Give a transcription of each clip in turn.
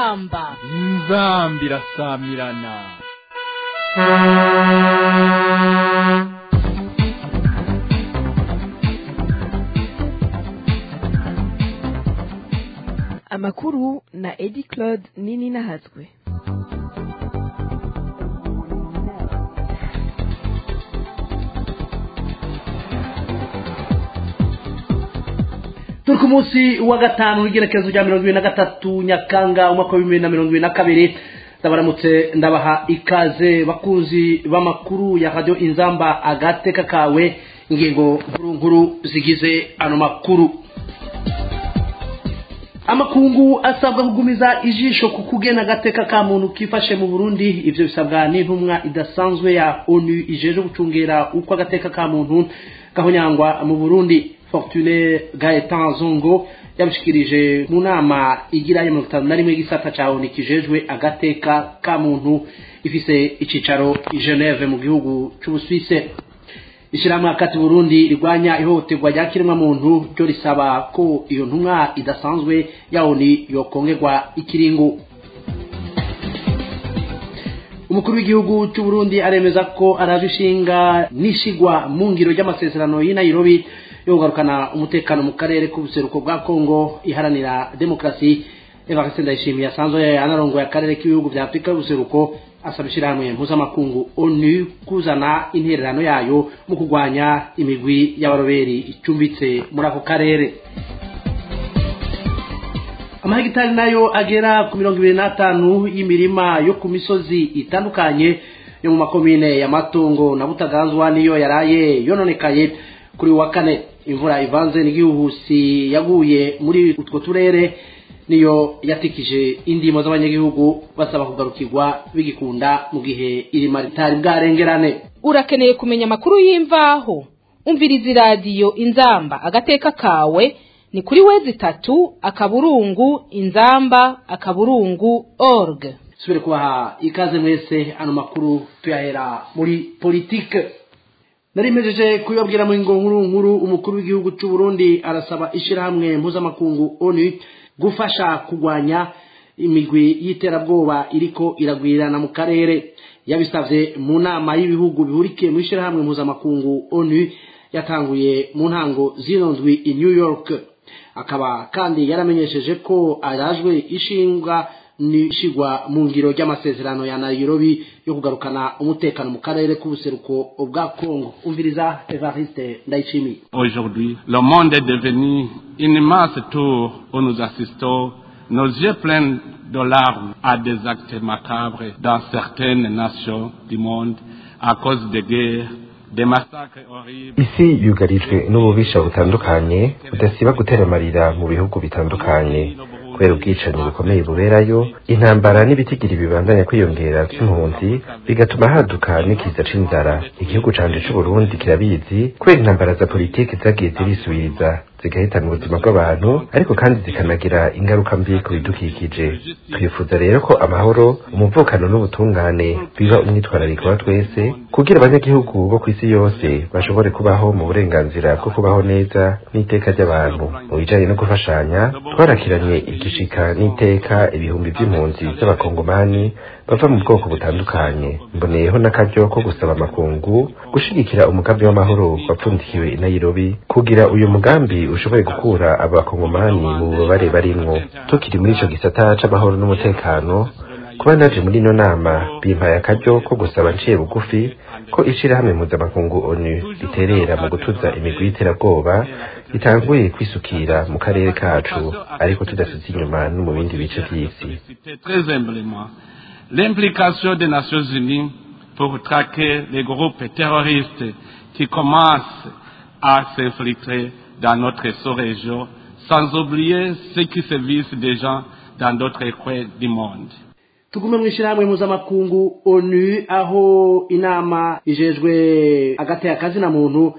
inzamba inzamba irasamirana amakuru na edi claude nini nahazwe turi ku munsi wa gatanu w'igerekezo rya mirongo ibiri na gatatu nyakanga umwaka wa bibiri na mirongo ibiri na kabiri ndabaramutse ndabaha ikaze bakunzi b'amakuru ya radiyo inzamba agateka kawe ingingo nkuru nkuru zigize ano makuru amakungu asabwa kugumiza ijisho ku kugena agateka ka muntu kifashe mu burundi ivyo bisabwa n'intumwa idasanzwe ya onu ijeje gucungera uko agateka ka muntu gahonyangwa mu burundi fortune gaetan zongo yabishikirije mu nama igira ya mirongo itanu na rimwe y'igisata ca onu kijejwe agateka ka muntu ifise icicaro i geneve mu gihugu c'ubuswise ishyirahamwe hagati burundi rirwanya ihohoterwa rya kiremwamuntu ryo risaba ko iyo ntumwa idasanzwe ya oni yokongerwa ikiringo umukuru w'igihugu cy'u Burundi aremeza ko araje ishinga n'ishigwa mu ngiro ry'amasezerano y'i Nairobi yo kugarukana umutekano mu karere k'ubuseruko bwa Kongo iharanira demokarasi Evariste Ndayishimiye asanzwe anarongoye akarere k'ibihugu bya Afurika y'ubuseruko asaba ishyirahamwe mpuzamakungu onu kuzana intererano yayo mu kurwanya imigwi y'abaroberi icumbitse muri ako karere amahegitari nayo agera ku mirongo ibiri n'atanu y'imirima yo ku misozi itandukanye yo mu makomine ya matongo na butaganzwa niyo yaraye yononekaye kuri wa kane imvura ivanze n'igihuhusi yaguye muri utwo turere niyo yatikije indimo z'abanyagihugu basaba kugarukirwa bigikunda mu gihe irima ritari bwarengerane urakeneye kumenya amakuru y'imvaho umviriza iradiyo inzamba agateka kawe ni kuri wezi itatu akaburungu inzamba akaburungu org subire kubaha ikaze mwese ano makuru tuyahera muri politike narimejeje kuyabwira mu ngo nkuru nkuru umukuru w'igihugu cy'u Burundi arasaba ishyirahamwe mpuzamakungu onu gufasha kurwanya imigwi y'iterabwoba iriko iragwirirana mu karere yabisavye mu nama y'ibihugu bihurikiye mu ishyirahamwe mpuzamakungu onu yatanguye mu ntango zino ndwi i new york akaba kandi yaramenyesheje ko arajwe ishinga nishigwa mu ngiro ry'amasezerano ya Nairobi yo kugarukana umutekano mu karere k'ubuseruko bwa Kongo umviriza Evariste Ndayishimiye Aujourd'hui, le monde est devenu une immense tour où nous assistons, nos yeux pleins de larmes, à des actes macabres dans certaines nations du monde à cause des guerres, des massacres horribles. isi yugarijwe n'ububisha butandukanye budasiba gutera amarira mu bihugu bitandukanye kubera ubwicanyi bukomeye buberayo intambara n'ibitigiri bibandanya kwiyongera by'impunzi bigatuma haduka n'ikiza c'inzara igihugu canje c'uburundi kirabizi kubera intambara za politiki zagiye zirisubiriza zigahitana ubuzima bw'abantu ariko kandi zikanagira ingaruka mbi ku bidukikije twifuza rero ko amahoro umuvukano n'ubutungane biba umwitwarariko wa twese kugira abanyagihugu bo ku isi yose bashobore kubaho mu burenganzira bwo kubaho neza n'iteka ry'abantu mu bijanye no gufashanya twarakiranye igishika n'iteka ibihumbi by'impunzi z'abakongomani bava mu bwoko butandukanye mboneyeho n'akaryo ko gusaba amakungu gushigikira umugambi w'amahoro wapfundikiwe i Nairobi kugira uyu mugambi ushoboye gukura abakongomani mu bubabare barimwo tukiri muri ico gisata c'amahoro n'umutekano kuba naje muri ino nama bimpaye akaryo ko gusaba nciye bugufi ko ishirahamwe mpuzamakungu onu riterera mu gutuza imigwi y'iterabwoba ritanguye kwisukira mu karere kacu ariko tudasize inyuma no mu bindi bice vy'isi Très humblement, l'implication des Nations Unies pour traquer les groupes terroristes qui commencent à s'infiltrer dans notre sous-région, sans oublier ceux qui sévissent déjà dans d'autres coins du monde. tugume mu ishyirahamwe mpuzamakungu onu aho inama ijejwe agateka kazina muntu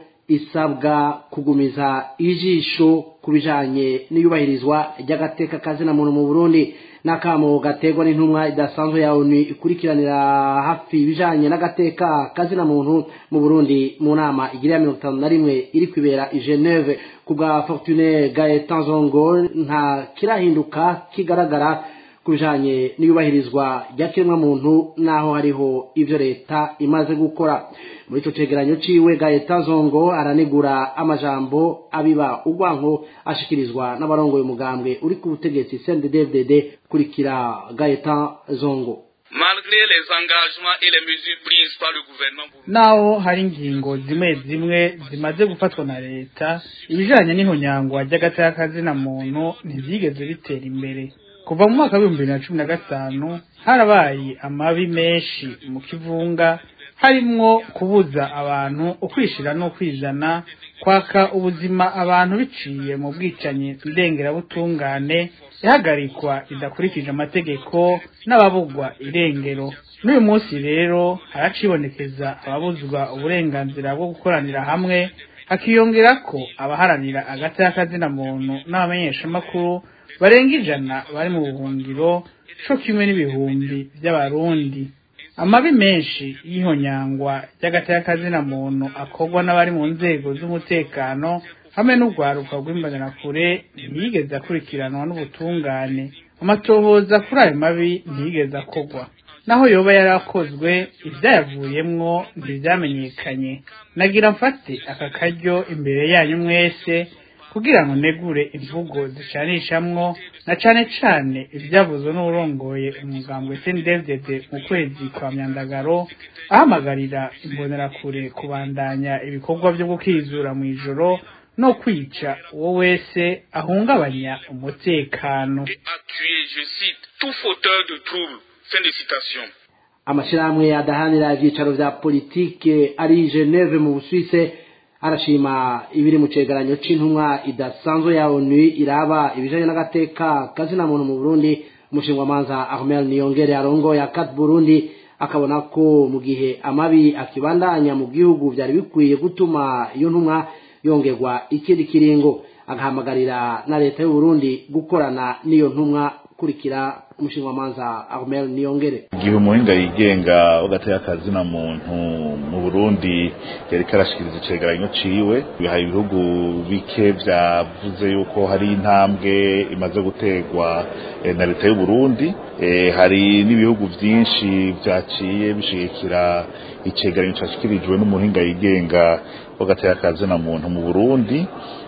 isabwa kugumiza ijisho ku bijanye n'iyubahirizwa ry'agateka kazina muntu mu burundi n'akamo gaterwa n'intumwa idasanzwe ya onu ikurikiranira hafi ibijanye n'agateka kazina muntu mu burundi mu nama igira ya mirongo itanu na rimwe iri kwibera i geneve ku bwa fortune gaetan zongo nta kirahinduka kigaragara ku bijanye n'iyubahirizwa ry'akiremwamuntu n'aho hariho ivyo leta imaze gukora muri ico cegeranyo ciwe gaeta zongo aranegura amajambo abiba urwanko ashikirizwa n'abarongoye umugambwe uri ku butegetsi cndd kurikira gaeta zongo malgré les engagements et les mesures prises par le gouvernement naho hari ingingo zimwe zimwe zimaze gufatwa na leta ibijanye n'ihonyangwa ry'agateka muntu ntivyigeze bitera imbere kuva mu mwaka w'ibihumbi bibiri na cumi na gatanu harabaye amabi menshi mu kivunga harimwo kubuza abantu ukwishira no kwizana kwaka ubuzima abantu biciye mu bwicanyi ndengerabutungane ihagarikwa ridakurikije amategeko n'ababugwa irengero n'uyu munsi rero haracibonekeza ababuzwa uburenganzira bwo gukoranira hamwe hakiyongera ko abaharanira agateka muntu n'abamenyeshamakuru barenga ijana bari mu buhungiro co kimwe n'ibihumbi by'abarundi amabi menshi y'ihonyangwa ry'agateka muntu akorwa n'abari mu nzego z'umutekano hamwe n'urwaruka rw'imbonerakure ntiyigeze akurikiranwa n'ubutungane amatohoza kuri ayo mabi ntiyigeze akorwa naho yoba yarakozwe ibyayavuyemwo ntibyamenyekanye nagira mfate aka karyo imbere yanyu mwese kugira ngo negure imvugo zicanishamwo na cane cane ivyavuzwe n'urongoye umugambwe CNDD mu kwezi kwa myandagaro ahamagarira imbonerakure kubandanya ibikorwa vyo gukizura mu ijoro no kwica uwo wese ahungabanya umutekano amashirahamwe adahanira ivyicaro vya politike ari Geneve mu Busuwise arashima ibiri mu cegeranyo c'intumwa idasanzwe ya ONU iraba ibijanye n'agateka kazina muntu mu Burundi umushingwamanza Ahmed Niyongere arongo ya Kat Burundi akabona ko mu gihe amabi akibandanya mu gihugu vyari bikwiye gutuma iyo ntumwa yongerwa ikindi kiringo agahamagarira na leta y'u Burundi gukorana n'iyo ntumwa kurikira umushingamanza Ahmed Niyongere igihe umuhinga yigenga ugateye akazina muntu mu Burundi yari karashikiriza icegeranyo ciwe hari ibihugu bike vyavuze yuko hari intambwe imaze gutegwa na leta y'u Burundi hari n'ibihugu vyinshi vyaciye bishigikira icegeranyo cashikirijwe n'umuhinga yigenga ugateye akazina muntu mu Burundi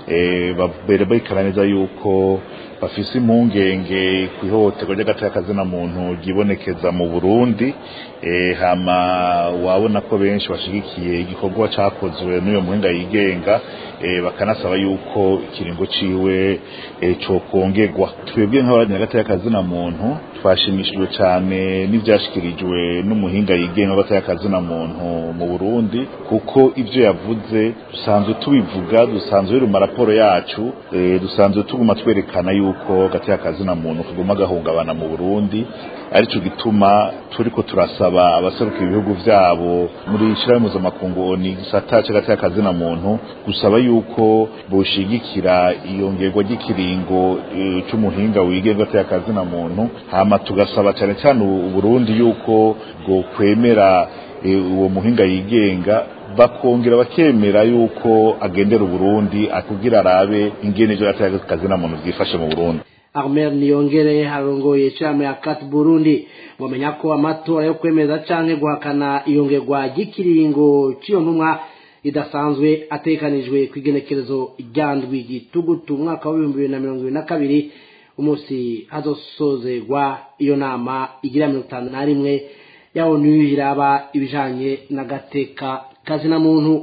babere bayikana neza yuko bafise impungenge ku ihohoterwa ry'agateka muntu ryibonekeza mu burundi hama wabona ko benshi bashigikiye igikorwa cyakozwe n'uyu muhinga yigenga bakanasaba yuko ikiringo ciwe cokongerwa twebwe nk'abarangira agateka muntu twashimishijwe cyane n'ibyashyikirijwe n'umuhinga yigenga w'agateka muntu mu burundi kuko ibyo yavuze dusanzwe tubivuga dusanzwe biri mu maraporo yacu dusanzwe tuguma twerekana yuko gateka kazina muntu kaguma gahungabana mu Burundi arico gituma turiko turasaba abaseruka ibihugu vyabo muri shirahamwe mpuzamakungu ONU gisata c'agateka kazina muntu gusaba yuko boshigikira iyongerwa ry'ikiringo e, c'umuhinga wigenga gateka kazina muntu hama tugasaba cyane cyane Burundi yuko bwo kwemera e, uwo muhinga yigenga bakongera bakemera yuko agendera Burundi akugira arabe ingene ivyo gateka kazina muntu byifashe mu Burundi Ahmed Niyongere harongoye chama ya Kat Burundi wamenya ko amatora yo kwemeza canke guhakana iyongerwa ry'ikiringo ciyo ntumwa idasanzwe atekanijwe kwigenekerezo ryandwi gitugutu umwaka wa 2022 umunsi hazosozerwa iyo nama igira 51 ya ONU iraba ibijanye n'agateka kazina muntu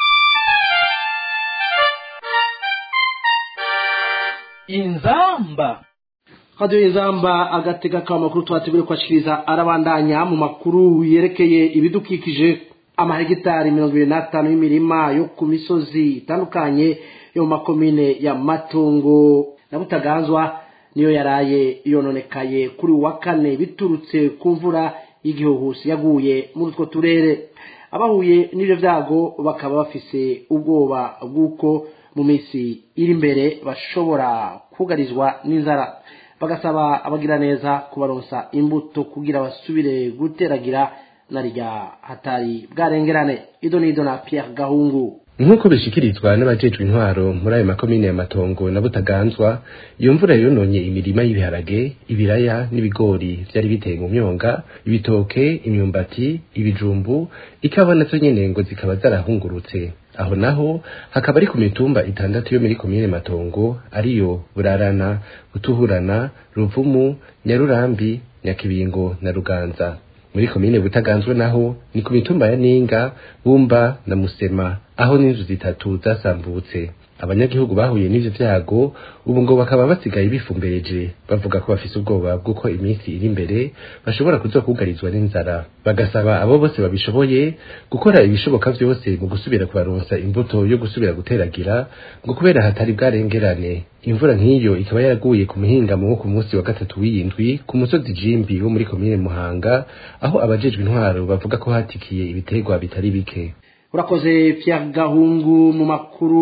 inzamba radio inzamba agatega ka makuru twategure kwashikiriza arabandanya mu makuru yerekeye ibidukikije amahegitari mirongo ibiri n'atanu y'imirima yo ku misozi itandukanye yo mu makomine ya matongo na butaganzwa niyo yaraye yononekaye kuri wa kane biturutse ku mvura y'igihuhusi yaguye muri utwo turere abahuye n'ibyo byago bakaba bafise ubwoba bw'uko mu minsi iri imbere bashobora kugarizwa n'inzara bagasaba abagira neza kubaronsa imbuto kugira basubire guteragira na rya hatari bwarengerane ido n'ido na Pierre Gahungu nk'uko bishikirizwa n'abajejwe intwaro muri ayo makomine ya matongo na butaganzwa iyo mvura yononye imirima y'ibiharage ibiraya n'ibigori vyari biteye mu myonga ibitoke imyumbati ibijumbu ikawa nazo nyene ngo zikaba zarahungurutse aho naho hakaba ari ku mitumba itandatu yo muri komine matongo ariyo burarana butuhurana ruvumu nyarurambi nyakibingo na ruganza muri komine butaganzwe naho ni ku mitumba ya ninga bumba na musema aho n'inzu zitatu zasambutse abanyagihugu bahuye n'ivyo vyago ubu ngo bakaba basigaye bifumbereje bavuga ko bafise ubwoba bw'uko iminsi iri imbere bashobora kuzokugarizwa n'inzara bagasaba abo bose babishoboye gukora ibishoboka vyose mu gusubira kubaronsa imbuto yo gusubira guteragira ngo kubera hatari bwarengerane imvura nk'iyo ikaba yaraguye ku muhingamo wo ku munsi wa gatatu w'iyindwi ku musozi jimbi wo muri komine muhanga aho abajejwe intwaro bavuga ko hatikiye ibiterwa bitari bike urakoze Pierre Gahungu mu makuru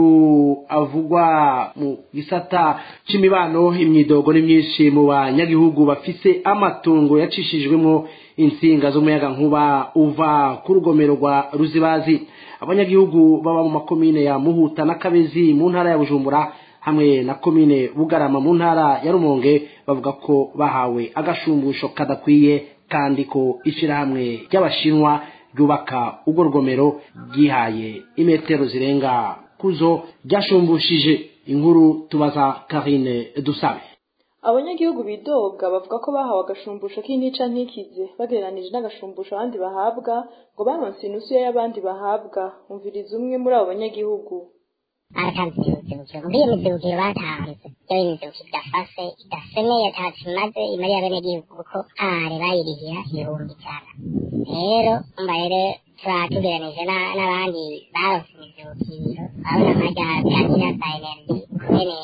avugwa mu gisata c'imibano imyidogo ni myinshi mu banyagihugu bafise amatungo yacishijwemo insinga z'umuyaga nkuba uva ku rugomero rwa ruzibazi abanyagihugu baba mu makomine ya muhuta na kabezi mu ntara ya bujumbura hamwe na komine bugarama mu ntara ya rumonge bavuga ko bahawe agashumbusho kadakwiye kandi ko ishirahamwe ry'abashinwa ryubaka urwo rugomero ryihaye imetero zirenga kuzo ryashumbushije inkuru tubaza karine dusabe abanyagihugu bidoga bavuga ko bahawe agashumbusho k'intica ntikize bagereranije n'agashumbusho abandi bahabwa ngo baronse inusu y'abandi bahabwa umviriza umwe muri abo banyagihugu baratanze imizibukiro muri iyo mizibukiro batanze iyo imizibukiro idafashe idasomeye atacu imaze imariye abenegihugu kuko are bayirihira ibihumbi ijana rero umva rero turatugeranije n'abandi baronse imizibukiro urabona amajya byagira za energy kubene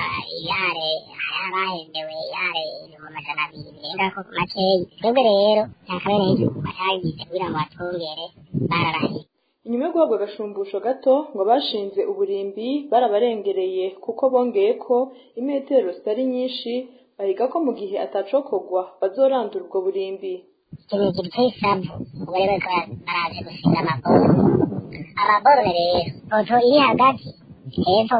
yare abahendewe yare ibihumbi amajana abiri birenga ko makeyi twebwe rero nta kabenegihugu batagize kugira ngo batwongere bararahiye inyuma yo guhabwa agashumbusho gato ngo bashinze uburimbi barabarengereye kuko bongeye ko imetero zitari nyinshi bahiga ko mu gihe atacokogwa bazorandura ubwo burimbi ikintu giteye isavu ubwo rero baraje gushinga amaborone amaborone rero poto iri hagati hepfo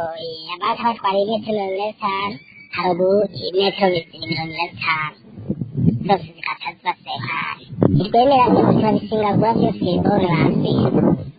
abata batwara imetero mirongo ine n'itanu haruguru imetero mirongo ine n'itanu zose zikata zibasekana ntitwemera turabisingagura byose borone barasinga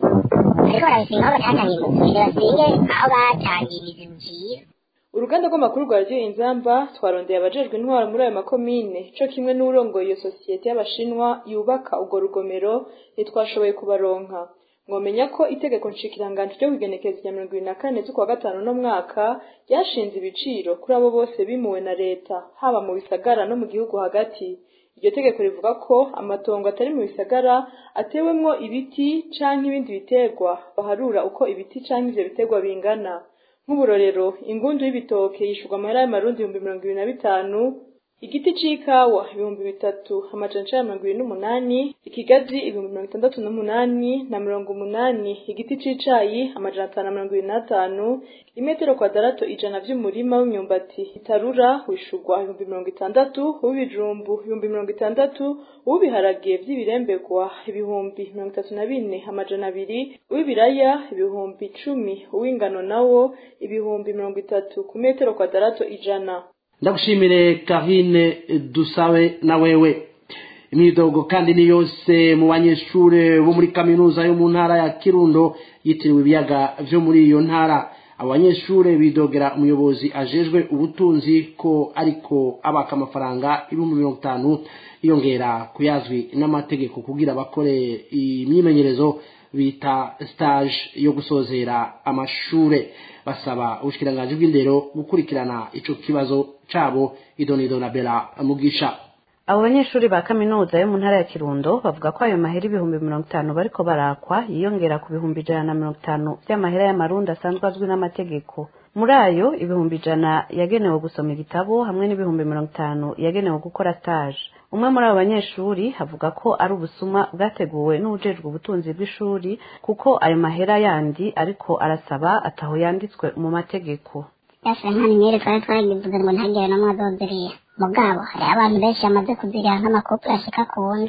ariko barabisinga aho batatangiye umuzibukiro basinge aho batangiye imizibukiro uruganda rw'amakuru rwa radiyo inzamba twarondeye abajejwe intwaro muri ayo makomine co kimwe n'urongoye iyo sosiyete y'abashinwa yubaka urwo rugomero ntitwashoboye kubaronka mwomenya ko itegeko nshikiranganji ryo kwigenekereza rya mirongo ibiri na kane z'ukwa gatanu no mwaka ryashinze ibiciro kuri abo bose bimuwe na leta haba mu bisagara no mu gihugu hagati iryo tegeko rivuga ko amatongo atari mu bisagara atewemwo ibiti canke ibindi biterwa baharura uko ibiti canke ivyo biterwa bingana nk'uburorero ingundu y'ibitoke yishurwa amahera y'amarundi ibihumbi mirongo ibiri na bitanu igiti c'ikawa ibihumbi bitatu amajana icenda mirongo ibiri n'umunani ikigazi ibihumbi mirongo itandatu n'umunani na mirongo umunani igiti c'icayi amajana atanu na mirongo ibiri n'atanu imetero kwadarato ijana vy'umurima w'imyumbati itarura wishurwa ibihumbi mirongo itandatu uw'ibijumbu ibihumbi mirongo itandatu uw'ibiharage vy'ibirembegwa ibihumbi mirongo itatu na bine amajana abiri uw'ibiraya ibihumbi icumi uw'ingano nawo ibihumbi mirongo itatu ku metero kwadarato ijana ndagushimire karine dusabe na wewe imyidogo kandi ni yose mu banyeshure bo muri kaminuza yo mu ntara ya kirundo yitiriwe ibiyaga vyo muri iyo ntara abo banyeshure bidogera umuyobozi ajejwe ubutunzi ko ariko abaka amafaranga ibihumbi mirongo itanu yongera kuyazwi n'amategeko kugira bakore imyimenyerezo bita stage yo gusozera amashure basaba ubushikiranganji bw'indero gukurikirana ico kibazo cabo idonido na bela mugisha abo banyeshuri ba kaminuza yo mu ntara ya kirundo bavuga ko ayo mahera ibihumbi mirongo itanu bariko barakwa yiyongera ku bihumbi ijana na mirongo itanu vy'amahera y'amarundi asanzwe azwi n'amategeko muri ayo ibihumbi ijana yagenewe gusoma igitabo hamwe n'ibihumbi mirongo itanu yagenewe gukora stage umwe muri abo banyeshuri avuga ko ari ubusuma bwateguwe n'ubujejwe ubutunzi bw'ishuri kuko ayo mahera yandi ariko arasaba ataho yanditswe mu mategeko yose nk'aminere twari twagivuze ngo ntagire n'umwe azoziriya mugabo hari abantu benshi bamaze kuziriha nk'amakopi ashika ku wundi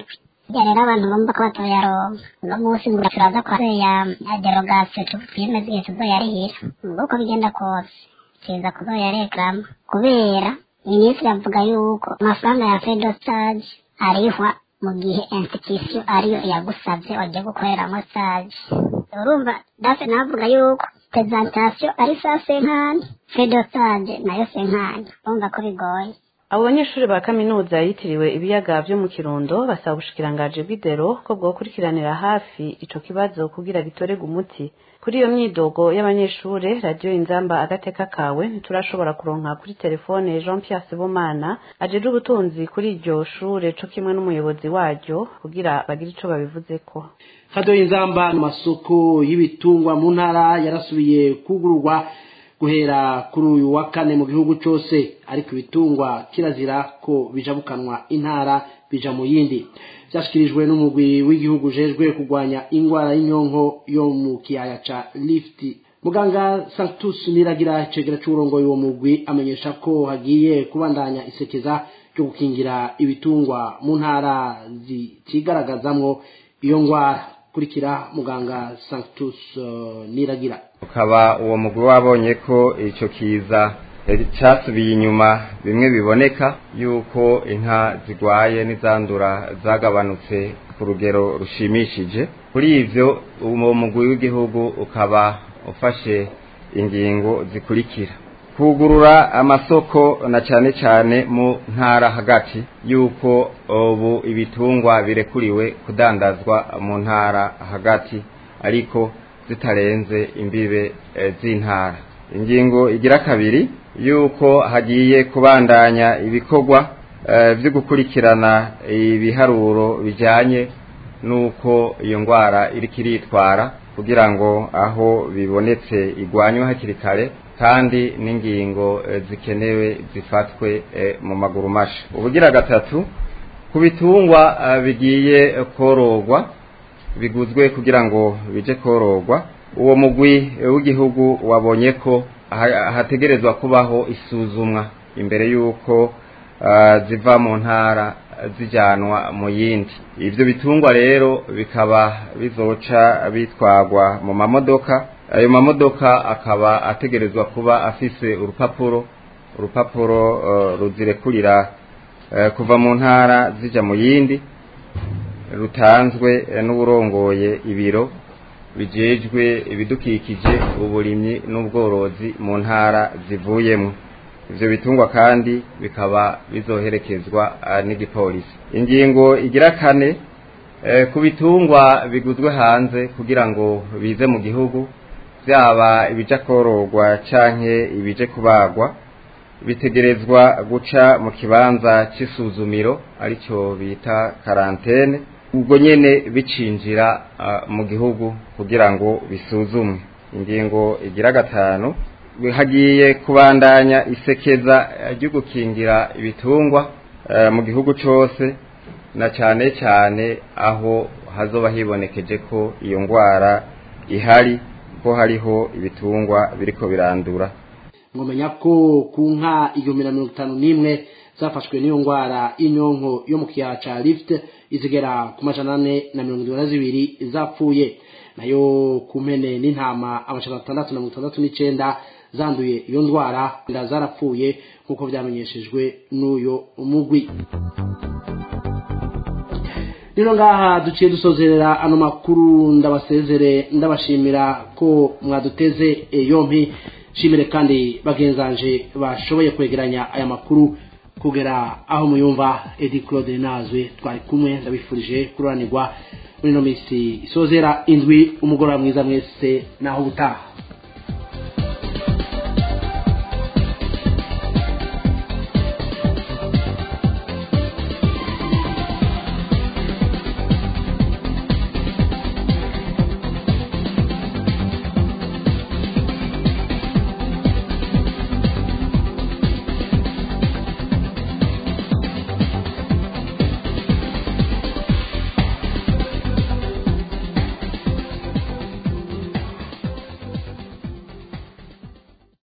ya rero abantu bumva ko batoyaronka uno munsi ngo turaza kwa ya ya derogation twiyemeza igihe tuzoyarihira uko bigenda kose kiza kuzoyareklama kubera minisitiri avuga yuko amafaranga ya fedo stage arihwa mu gihe institution ariyo yagusabye wagiye gukoreramo stage urumva dafe navuga yuko presentation ari saa senkani fedo stage nayo senkani urumva ko bigoye abo banyeshuri ba kaminuza yitiriwe ibiyaga vyo mu kirundo basaba ubushikirangaji bw'idero ko bwokurikiranira hafi ico kibazo kugira gitorerwe umuti kuri iyo myidogo y'abanyeshure radiyo inzamba agateka kawe ntiturashobora kuronka kuri telefone jean pierre sibomana ajejwe ubutunzi kuri iryo shure co kimwe n'umuyobozi waryo kugira bagire ico babivuzeko radiyo y'inzamba mu masoko y'ibitungwa mu ntara yarasubiye kugururwa guhera kuri uyu wa kane mu gihugu cyose ariko ibitungwa kirazira ko bijabukanwa intara bija mu yindi byashyikirijwe n'umugwi w'igihugu ujejwe kurwanya indwara y'inyonko yo mu kiyaya ca lifti muganga sanctus niragira icegera c'uburongoye uwo mugwi amenyesha ko hagiye kubandanya isekeza ryo gukingira ibitungwa mu ntara zitigaragazamwo iyo ndwara kurikira muganga sanctus uh, niragira ukaba uwo mugwi wabonye ko icyo kiza cyasubiye inyuma bimwe biboneka yuko inka zigwaye n'izandura zagabanutse ku rugero rushimishije kuri ivyo uwo mugwi w'igihugu ukaba ufashe ingingo zikurikira kugurura amasoko na cyane cyane mu ntara hagati yuko ubu ibitungwa birekuriwe kudandazwa mu ntara hagati ariko zitarenze imbibe z'intara ingingo igira kabiri yuko hagiye kubandanya ibikorwa byo gukurikirana ibiharuro bijyanye n'uko iyo ndwara iri kiritwara kugira ngo aho bibonetse igwanywe hakiri kare kandi n'ingingo zikenewe zifatwe mu maguru masha ubugira gatatu ku bitungwa bigiye kororwa biguzwe kugira ngo bije kororwa uwo mugwi w'igihugu wabonye ko hategerezwa kubaho isuzumwa imbere y'uko ziva mu ntara zijyanwa mu yindi ibyo bitungwa rero bikaba bizoca bitwagwa mu mamodoka ayo mamodoka akaba ategerezwa kuba afise urupapuro urupapuro ruzirekurira kuva mu ntara zijya mu yindi rutanzwe n'uburongoye ibiro bijejwe ibidukikije uburimyi n'ubworozi mu ntara zivuyemo ivyo bitungwa kandi bikaba bizoherekezwa n'igipolisi ingingo igira kane ku bitungwa biguzwe hanze kugira ngo bize mu gihugu byaba ibija kororwa canke ibije kubagwa bitegerezwa guca mu kibanza c'isuzumiro aricyo bita karantene ubwo nyene bicinjira mu gihugu kugira ngo bisuzumwe ingingo igira gatanu hagiye kubandanya isekeza ryo gukingira ibitungwa mu gihugu cyose na cyane cyane aho hazoba hibonekeje ko iyo ndwara ihari ko hariho ibitungwa biriko birandura mwamenya ko ku nka igihumbi na mirongo itanu n'imwe zafashwe n'iyo ndwara y'inyonko yo mu kiyaya ca lift izigera ku majana ane na mirongo irindwi na zibiri zapfuye nayo ku mpene n'intama amajana atandatu na mirongo itandatu n'icenda zanduye iyo ndwara nda zarapfuye nk'uko byamenyeshejwe n'uyo mugwi rero ngaha duciye dusozerera ano makuru ndabasezere ndabashimira ko mwaduteze yompi shimire kandi bagenzanje bashoboye kwegeranya aya makuru kugera aho muyumva edi claude nazwe twari kumwe ndabifurije kururanirwa muri ino minsi isozera indwi umugoroba mwiza mwese naho ubutaha